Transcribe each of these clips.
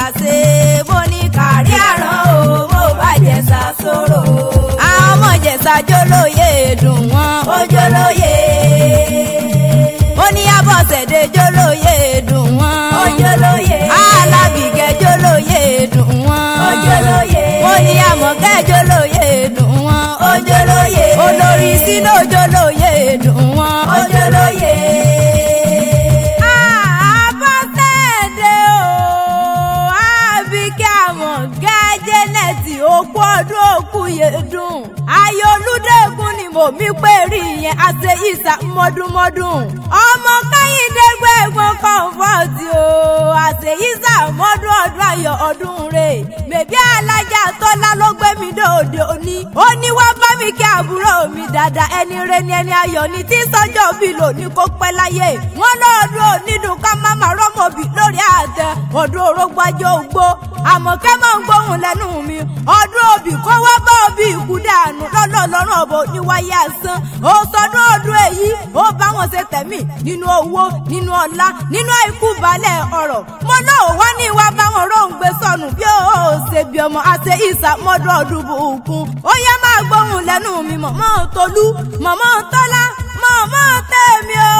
ṣe mo ní kárí àrán o mo bá jẹ̀sà sọ̀rọ̀. àwọn ọmọ jẹ̀sà jólóye dùn wọ́n ó jólóye. ó ní abọ́sẹ̀dé jólóye dùn wọ́n ó jólóye. alábìgẹ́ jólóye dùn wọ́n ó jólóye. ó ní àmọ̀kẹ́ jólóye dùn wọ́n ó jólóye. olórí sínú jólóye dùn wọ́n ó jólóye. Abọ́sẹ̀dé o, Àbíkẹ́ Àmọ̀gá Jẹ́nẹ̀tì òkú ọdún òkú yẹ̀dùn. Ayé olúdẹ̀kùn ni mò mí pé rí yẹn àṣẹ ìsà mọ́dúnmọ́dún. Ọmọ Kẹ́hìndé gbẹ̀gbọ́n kọ̀ǹfọ̀tì o, àṣẹ ìsà mọ́dún ọdún ayọ̀ ọdún rẹ̀. Bèbí alájà Tọ́lá ló gbé mi dòde òní. Ó ní wá bá mi kí àbúrò mi dáadáa ẹni rẹ ni ẹni ayọ̀ ni tí sọ́jọ́ bí lò ní kó pẹ́ láyé. Wọ́n lọ́ọ́dún onídùn ká má má rọ́mọ̀bì lórí àtẹ. Ọdún orógbó ajé ògbó. Àmọ̀kẹ́ máa ń gbóhùn lẹ́nu mi. Ọdún òbí kó wá bá òbí ìkú dànù lọ́lọ́ lọ́rùn ọ̀bọ̀ níwáyé àsán. Ó sọdún ọdún èyí. Ó bá wọn ṣe tẹ̀mí nínú owó, nínú ọlá, nínú àìkú balẹ̀ ọ̀rọ̀. Mo náà wá ní ìwà báwọn róńgbé sọnù bí ó ṣe bí ọmọ àṣẹ ìsàmọ́dún ọdún bùkún. Ó yẹ máa gbóhùn lẹ́nu mi mọ̀mọ́ Tolú, mọ̀mọ́ Tọ́lá, mọ̀mọ́ tèmi o.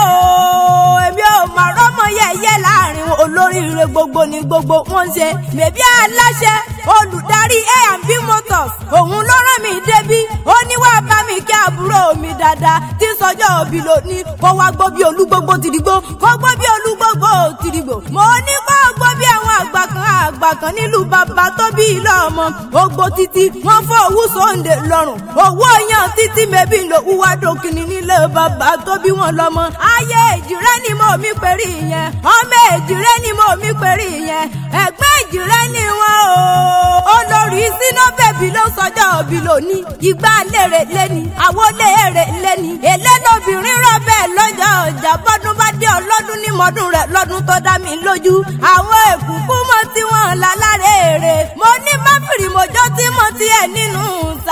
Èmi ò mà rọ́mọ yẹ̀yẹ́ láàrin olóríire gbogbo ní gbogbo wọn ṣe. Bèbí aláṣẹ olùdarí A&B Motors òun ló rán mi débí. Ó ní wá bá mi kí àbúrò mi dáadáa tí sọjọ́ òbí lónìí. Kó wá gbó bí olúgbógbó tìrìgbó, kó gbó bí olúgbógbó tìrìgbò. Mo ní kó gbó bí àwọn àgbà kan àgbà kan nílùú bàbá tó bí ilé ọmọ. Ogbó títí wọ́n fọ́ owó sóńdè lọ́rùn. Owó yan títí mẹ́bí ló wúwá dòkìní nílé bàbá tó bí wọn lọ́mọ. Ayé èjìrẹ́ ni mo mi pèrè yẹn. Ọmọ èjìrẹ́ ni mo mi pèrè yẹn. Ẹ̀gbẹ́ èjìrẹ́ ni wọ́n o. Olórí sínú bèbí ló sọjọ́ òbí lónìí. Ìgbà lèrè lẹ́ni, àwọlé èrè lẹ́ni. Èlé lóbìnrin rọ̀ bẹ́ẹ̀ lọ́jọ́ ọjà bọ́dún bá dé ọlọ́dún ní mọ́dún rẹ̀ lọ́dún tó dá mi lójú. Àwọn èkúkú mọ́ tí wọ́n là lára èrè. Mo ní bábìrì mọ́jọ́ tí mo ti ẹ̀ nínú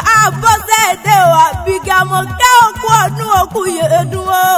sábọ́sẹ̀dẹ̀ o àbíkẹ́ mo kẹ́ òkú ọdún òkú yẹ̀dùn o.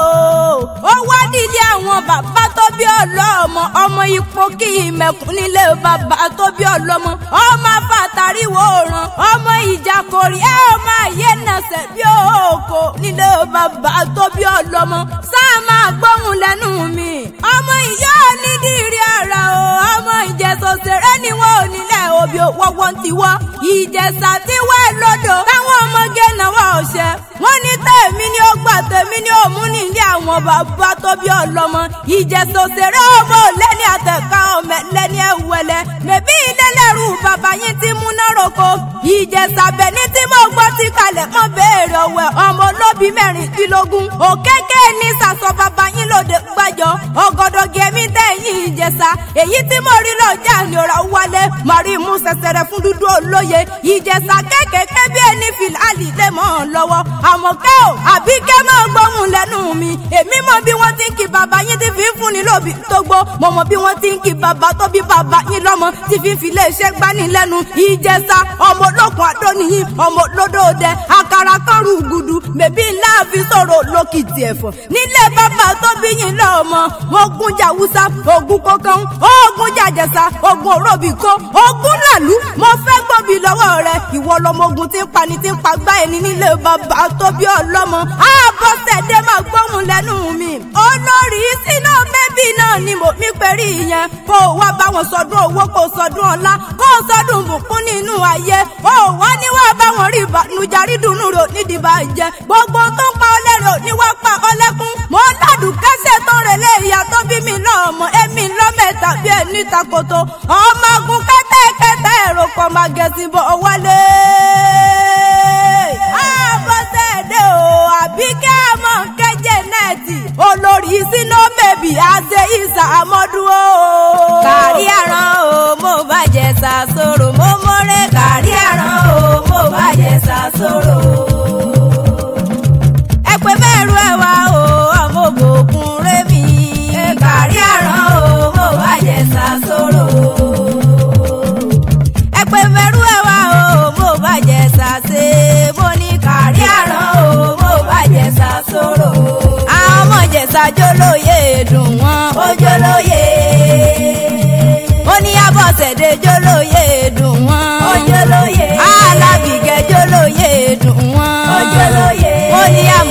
Ó wá dídí àwọn bàbá tó bí ọlọ́mọ ọmọ ipò kí ìmẹ̀kún nílé bàbá tó bí ọlọ́mọ. Ọmọ afátàríwò ràn ọmọ ìjà kòrí ẹ ọmọ ayé nàṣẹ bí òkò nílé bàbá tó bí ọlọ́mọ. Sáà máa gbóhùn lẹ́nu mi. Ọmọ ìyá onídìrí ara o ọmọ ìjẹsọ ṣeré ni wọn ò nílẹ̀ òbí wọ́wọ́ ti wọ́. Ìjẹsà ti wẹ́ lódò táwọn ọmọge náwó ọ̀ṣẹ́. Wọ́n ní tèmi ni ó gbà tèmi ni ó mú nílé àwọn bàbá tó bí ọlọ́mọ. Ìjẹsọ ṣeré ọmọ lẹ́ni àtẹ̀ká ọmọ lẹ́ni ẹ̀wẹ̀lẹ̀. Mẹ̀bí ilé lẹ́rù bàbá yín ti múná roko. Ìjẹsà bẹ̀ni tí mo gbọ́ ti kalẹ̀ mọ́ béèrè ọ̀wẹ̀ ọmọ olóbi mẹ́rìndínlógún. Òkèké ní sàṣọ bàbá yín lòdì gbàjọ. Ọ̀gọ̀dọ̀ gẹ̀mí tẹ̀yìn ìjẹsà. Èyí tí mo rí lọ́jà ni ọ̀rọ̀ wálé. Màrí mú sẹsẹrẹ fún dúdú olóye. Ìjẹsà kékèké bí ẹni fìlàlì lè mọ́ ọ lọ́wọ́. Àmọ̀kẹ́ ò àbí kẹ́ máa gbóhùn lẹ́nu mi. Èmi mọ bí wọ́n ti ń kí bàbá yín ti fi ń fúnni lóbi tó gbó. Mo mọ bí wọ́n ti ń kí bàbá tó bí bàbá yín lọ́mọ ti fi fi lè ṣe gbani lẹ́nu. Ìjẹsà ọmọ olókun àdónìyí ọmọ olódò dẹ àkàrà kọrù gudu bèbí ńlá fi sọ̀rọ̀ lókìtì ẹ̀fọ́. Nílé bàbá tó bí yín lọ́mọ mo gun jàwúsá ogun kọ̀ọ̀kan ogun jàjẹsà ogun òróbì kó ogun làlú mo fẹ́ gbọ́bí lọ́wọ́ rẹ ìwọ lọmọ ogun tí ń pani tí ń pa gbá ẹni nílé bàbá tó bí ọlọ́mọ àbọ̀sẹ̀dé máa gbóhùn lẹ́nu mi olórí sínú bẹ́bí náà ni mo mi pẹ̀rí yẹn kó o wá bá wọn sọdún owó kó o sọdún ọlá kó o sọdún bùkún nínú ayé o wá ní wá bá wọn rí ìbànújẹ́ dùnú rò nídìí bàjẹ́ gbogbo tó ń pa ọlẹ́rọ̀ ní wá pa ọlẹ́kún mo ládùn kẹsẹ̀ tó rẹ̀lẹ̀ ìyá tó bí mi lọ́mọ èmi lọ́mẹ̀ta bí ẹni takoto ọmọ agun kẹ́tẹ́kẹ́tẹ́ èrò kan máa gẹ̀ẹ́sì bọ̀ wálé. àbọ̀sẹ̀dẹ̀ o àbí kẹ́ ẹ mọ̀ kẹ́jẹ́ nẹ́ẹ̀tì olórí sínú bèbí àṣẹ ìsà àmọ́dún o. kárí àrán o mo bàjẹ́ sàṣòro mo mọ́rẹ́ kárí àrán o mo bàjẹ́ sàṣòro. ẹ pé mẹ́rù ẹ̀ wá o ọmọ ògùn rẹ̀ mi. kárí àrán o mo bàjẹ́ sàṣòro. ẹ pé mẹ́rù ẹ̀ wá o mo bàjẹ́ sàṣe mo ní kárí àrán o mo bàjẹ́ sàṣòro. àwọn ọmọ jẹ̀sà jólóye dùn wọ́n ó jólóye. ó ní abọ́ abọ́sẹ̀dé jólóye dùn wọ́n. Ojúlóye. alábìgẹ́ jólóye dùn wọ́n. Ojúlóye. ó ní àmọ́